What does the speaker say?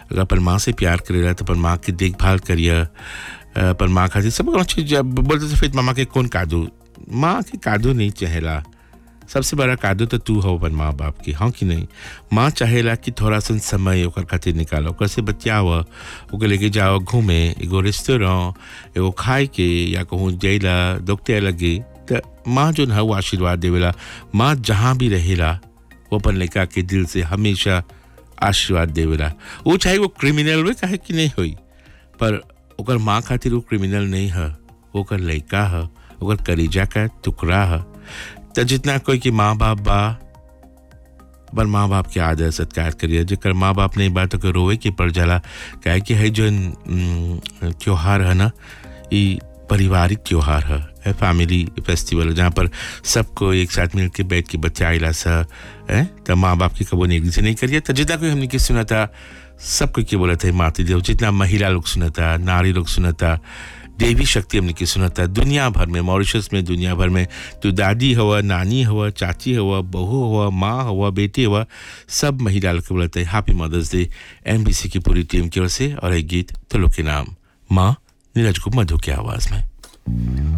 अगर अपन माँ से प्यार करेला तो अपन माँ की देखभाल करिए अपन माँ खातिर सब चीज जब बोलते थे फिर मामा के कौन कादू माँ के कादू नहीं चाहेला सबसे बड़ा कादू तो तू हो अपन माँ बाप की हाँ कि नहीं माँ चाहेला कि थोड़ा सा समय ओकर खातिर निकालो ओकर से बतियाव ओके लेके जाओ घूमे एगो रेस्टोरेंट एगो खाए के या कहूँ जैला दोखते लगे तो माँ जो है वो आशीर्वाद देवेला माँ जहाँ भी रहेला वो अपन लड़का के दिल से हमेशा आशीर्वाद देवेला वो चाहे वो क्रिमिनल हुए चाहे कि नहीं हुई पर ओकर माँ खातिर वो क्रिमिनल नहीं है ओकर लड़का है ओकर कलीजा का टुकड़ा है तो जितना कोई के माँ बाप बा पर माँ बाप के आदर सत्कार करिए जेकर माँ बाप नहीं बा तो रोए के पड़ जाला काहे कि है जो त्योहार है ना ये पारिवारिक त्योहार है है फैमिली फेस्टिवल जहाँ पर सबको एक साथ मिल के बैठ के बच्चा आइला सा है तो माँ बाप की कबो नेगली से नहीं करिए तो जितना कोई हमने की सुना था सब कोई के बोला था माती देव जितना महिला लोग सुना था नारी लोग सुना था देवी शक्ति हमने की सुना था दुनिया भर में मॉरिशस में दुनिया भर में तो दादी हुआ नानी हुआ चाची हुआ बहू हुआ माँ हुआ बेटी हुआ सब महिला लोग के बोलते हैं हैप्पी मदर्स डे एम की पूरी टीम की ओर से और एक गीत तो लोग के नाम माँ नीरज को मधु की आवाज़ में